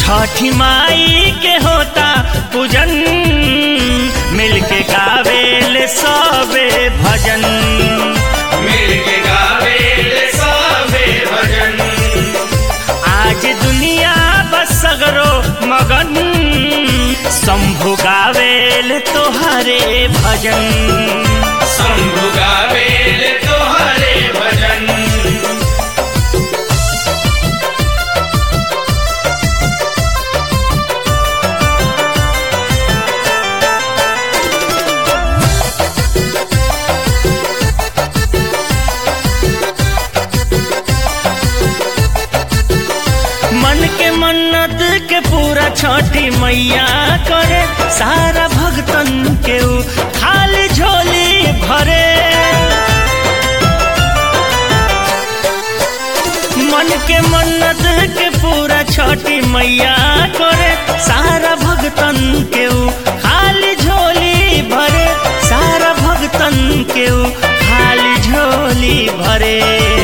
छठी माई के होता पूजन मिलके गावेल सबे भजन मिलके गावे ले सबे भजन आज दुनिया बस सगरो मगन शंभु गावेल तोहरे भजन शंभु गावे ले तोहरे भजन मन के मन्नत के पूरा छठी मैया करे सारा भगतन के ऊ खाली झोली भरे मन के मन्नत के पूरा छठी मैया करे सारा भगतन के ऊ खाली झोली भरे सारा भगतन के ऊ खाली झोली भरे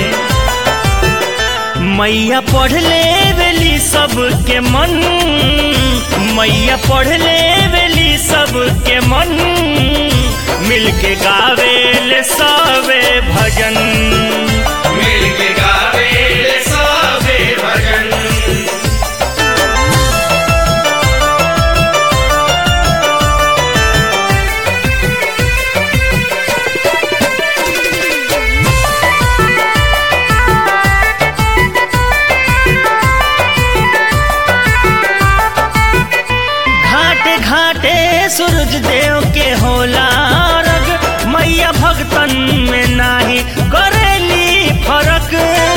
मैया पढ़ ले बेली सबके मन मैया पढ़ ले बेली सबके मन मिलके गावेल सबे भजन मिलके गावे ले सबे भजन घाटे घाटे सूरज देव के होला रग मैया भगतन में नाही करेली फरक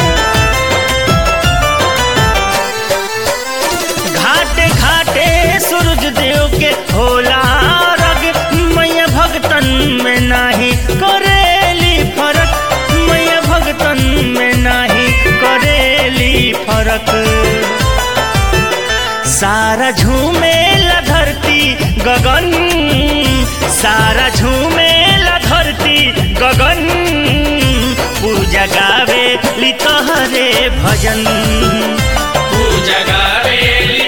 घाटे घाटे सूरज देव के होला रग मैया भगतन में नाही करेली फरक मैया भगतन में नाही करेली फरक सारा झूमेला धरती गगन सारा झूमेला धरती गगन पूजा गावे ली तोहरे भजन पूजा गावे ले